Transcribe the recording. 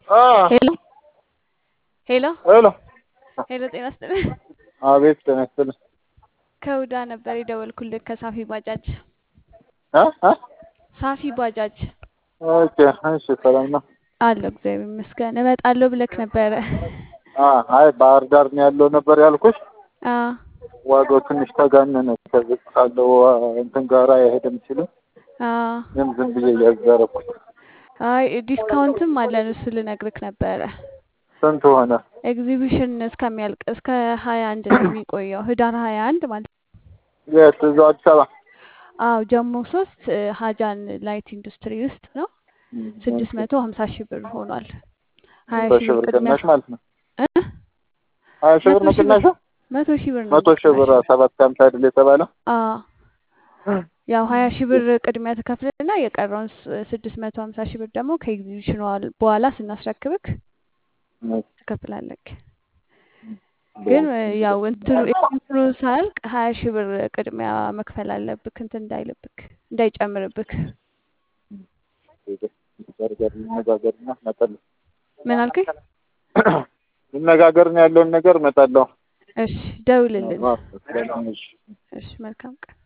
ሄሎ ሄሎ ሄሎ ሄሎ፣ ጤና ይስጥልኝ። አቤት ጤና ይስጥልኝ። ከውዳ ነበር የደወልኩልህ ከሳፊ ባጃጅ። እ እ ሳፊ ባጃጅ ኦኬ እሺ፣ ሰላም ነው? አለሁ እግዚአብሔር ይመስገን። እመጣለሁ ብለክ ነበረ። አ አይ ባህር ዳር ነው ያለው ነበር ያልኩሽ። አ ዋጋው ትንሽ ተጋነነ። ከዚህ ካለው እንትን ጋር አይሄድም ሲሉ አ ዝም ዝም ብዬ እያዛረኩት። አይ ዲስካውንትም አለን እሱ ልነግርክ ነበረ። ስንት ሆነ? ኤግዚቢሽን እስከሚያልቅ እስከ ሀያ አንድ ነው የሚቆየው ህዳር ሀያ አንድ ማለት ነው። የት? እዛው አዲስ አበባ። አዎ ጀሞ ሶስት ሀጃን ላይት ኢንዱስትሪ ውስጥ ነው። ስድስት መቶ ሀምሳ ሺህ ብር ሆኗል። ሀያ መቶ ሺህ ሺህ ብር ብር ቅድሚያ ቅናሽ ማለት ነው። እ ሀያ ሺህ ብር መቶ ነው ሺህ ብር ቅናሹ? መቶ ሺህ ብር ነው መቶ ሺህ ብር ቅናሽ። ሰባት ከሀምሳ አይደል የተባለው? አዎ ያው ሀያ ሺህ ብር ቅድሚያ ትከፍልና የቀረውን ስ- ስድስት መቶ ሀምሳ ሺህ ብር ደግሞ ከኤግዚቢሽኑ በኋላ በኋላ ስናስረክብክ ትከፍላለክ። ግን ያው እንትኑ እንትኑ ሳያልቅ ሀያ ሺህ ብር ቅድሚያ መክፈል አለብክ እንትን እንዳይልብክ እንዳይጨምርብክ። እንነጋገርና እመጣለሁ። ምን አልከኝ? እንነጋገርና ያለውን ነገር እመጣለሁ። እሺ ደውልልን። እሺ። እሺ መልካም ቀን።